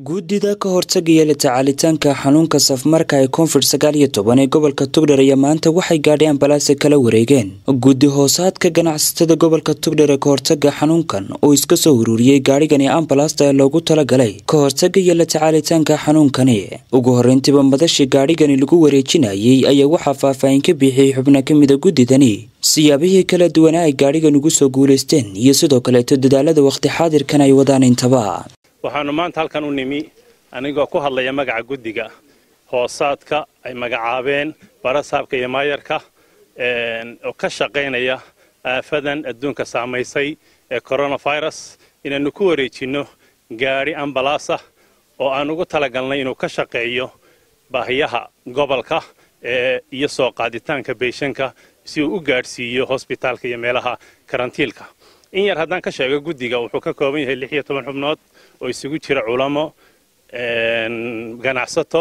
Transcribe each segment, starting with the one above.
guddida ka hortagaya la tacaalitaanka xanuunka safmarka ee koonfur sagaal iyo toban ee gobolka tugdher ayaa maanta waxay gaadhay ambalaase kala wareegeen guddi hoosaadka ganacsatada gobolka tugdher ee kahortaga xanuunkan oo iska soo ururiyey gaadhigani ambalaasta ee loogu talagalay ka hortagaya la tacaalitaanka xanuunkani ugu horreyntiiba madashii gaadhigani lagu wareejinayay ayaa waxaa faahfaahin ka bixiyey xubno ka mida guddidani siyaabihii kala duwanaa ay gaadhigan ugu soo guulaysteen iyo sidoo kaleeto dadaalada wakhti xaadirkan ay wadaan intaba waxaanu maanta halkan u nimi anigoo ku hadlaya magaca guddiga hoosaadka ay magacaabeen barasaabka iyo maayarka oo ka shaqaynaya aafadan adduunka saamaysay ee coronavirus inaannu ku wareejinno gaadhi ambalaasa oo aan ugu talagalnay inuu ka shaqeeyo baahiyaha gobolka iyo soo qaaditaanka beyshanka si uu u gaadhsiiyo hosbitaalka iyo meelaha karantiilka in yar haddaan ka sheego guddiga wuxuu ka kooban yahay lix iyo toban xubnood oo isugu jira culamo ganacsato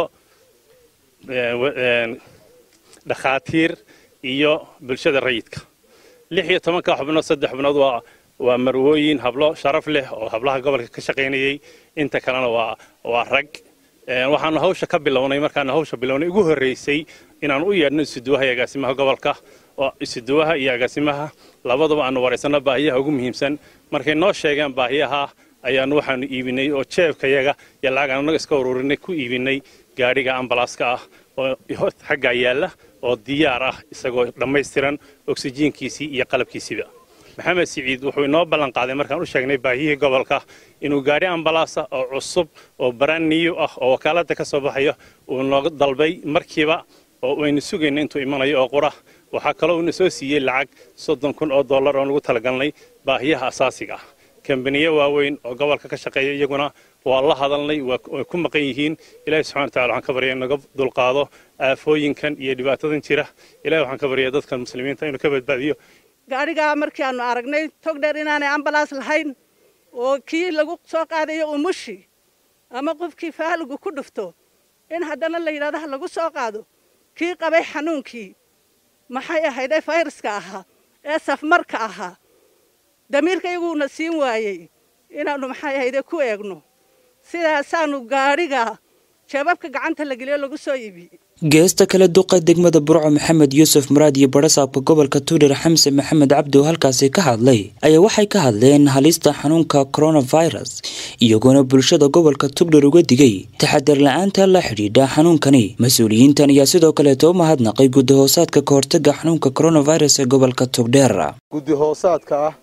dhakhaatiir iyo bulshada rayidka lix iyo tobanka xubnood saddex xubnood waa waa marwooyin hablo sharaf leh oo hablaha gobolka ka shaqaynayay inta kalena waa waa rag waxaanu hawsha ka bilownay markaanu hawsha bilownay ugu horreysay inaanu u yeedhno isuduwaha iyo agaasimaha gobolka oo isuduwaha iyo agaasimaha labaduba aanu waraysanno baahiyaha ugu muhiimsan markay noo sheegeen baahiyaha ayaanu waxaanu iibinay oo jeebkayaga iyo lacag aanu naga iska ururinay ku iibinay gaadhiga ambalaaska ah oo xaggaa yaalla oo diyaar ah isagoo dhammaystiran oksijiinkiisii iyo qalabkiisiiba maxamed siciid wuxuu inoo ballan qaaday markaan u sheegnay baahiyihii gobolka inuu gaadhi ambalaasa oo cusub oo baranniyu ah oo wakaaladda ka soo baxayo uu nooga dalbay markiiba oo aynu sugayna intuu imanayo oo qura waxaa kaloo uuna soo siiyey lacag soddon kun oo dollar oon ugu talagalnay baahiyaha asaasiga ah kambaniyo waaweyn oo gobolka ka shaqeeya iyaguna waa la hadalnay way ku maqan yihiin ilahi subxana watacala waxaan ka barya naga dulqaado aafooyinkan iyo dhibaatadan jira ilahi waxaan ka barya dadkan muslimiinta inuu ka badbaadiyo gaadhigaa markii aanu aragnay togdheer inaanay ambalaas lahayn oo kii lagu soo qaadayo umushi ama qofkii faaligu ku dhufto in haddana la yidhahdo ha lagu soo qaado kii qabay xanuunkii maxay ahayd ee fayraska ahaa ee safmarka ahaa damiirka iyaguna siin waayey inaannu maxay ahayde ku eegno sidaasaanu gaadhiga jeebabka gacanta la geliyo lagu soo iibiyey geesta kale duqa degmada burco maxamed yuusuf muraad iyo barasaabka gobolka tuudhar xamse maxamed cabdi oo halkaasi ka hadlay ayaa waxay ka hadleen halista xanuunka coronavirus iyagoona bulshada gobolka tugdhar uga digay taxadar la-aanta la xidhiidha xanuunkani mas-uuliyiintan ayaa sidoo kaleeto u mahadnaqay guddi hoosaadka ka hortaga xanuunka coronavirus ee gobolka tugdheer guddi hoosaadka ah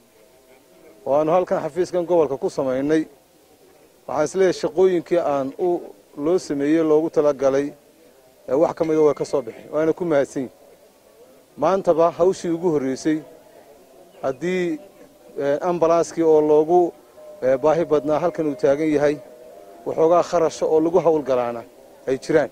oo aanu halkan xafiiskan gobolka ku samaynay waxaan isleeyahay shaqooyinkii aan u loo sameeyey loogu talagalay wax ka mida way ka soo baxeen waana ku mahadsan yihin maantaba hawshii ugu horreysay haddii ambalaaskii oo loogu baahi badnaa halkan uu taagan yahay waxoogaa kharasha oo lagu howlgalaana ay jiraan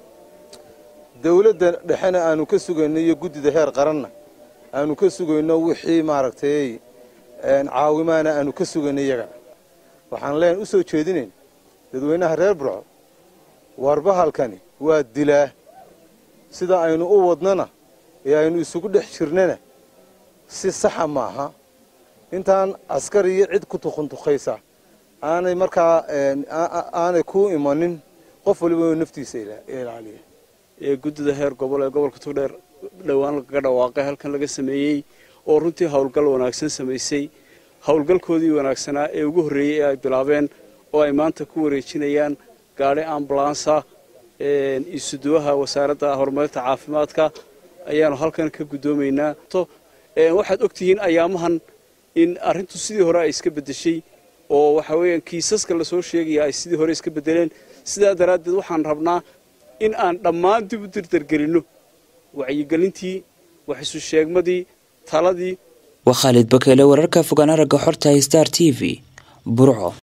dawladda dhexena aanu ka sugayno iyo guddida heer qaranna aanu ka sugayno wixii maaragtay caawimaana aanu ka sugayno iyagana waxaan leen u soo jeedinayn dadweynaha reer burco warbahalkani waa dilaa sida aynu u wadnana ee aynu isugu dhex jirnana si saxa maaha intaan askar iyo cid ku tukuntukaysa aanay markaa aanay ku imanin qof waliba inuu naftiisa ilaaliya ee guddida heer gobol ee gobolka tugdheer dhowaan lagaga dhawaaqay halkan laga sameeyey oo runtii howlgal wanaagsan samaysay howlgalkoodii wanaagsanaa ee ugu horreeyey ee ay bilaabeen oo ay maanta ku wareejinayaan gaadhi ambulansa isuduwaha wasaaradda horumarinta caafimaadka ayaanu halkan ka guddoomaynaa waxaad ogtihiin ayaamahan in arrintu sidii hore ay iska beddeshay oo waxa weeyaan kiisaska lasoo sheegaya ay sidii hore iska beddeleen sidaa daraaddeed waxaan rabnaa in aan dhammaan dib u dirdargelinno wacyigelintii wax isu sheegmadii taladii waa khaalid bakeele wararka fogaan aragga xorta star t v burco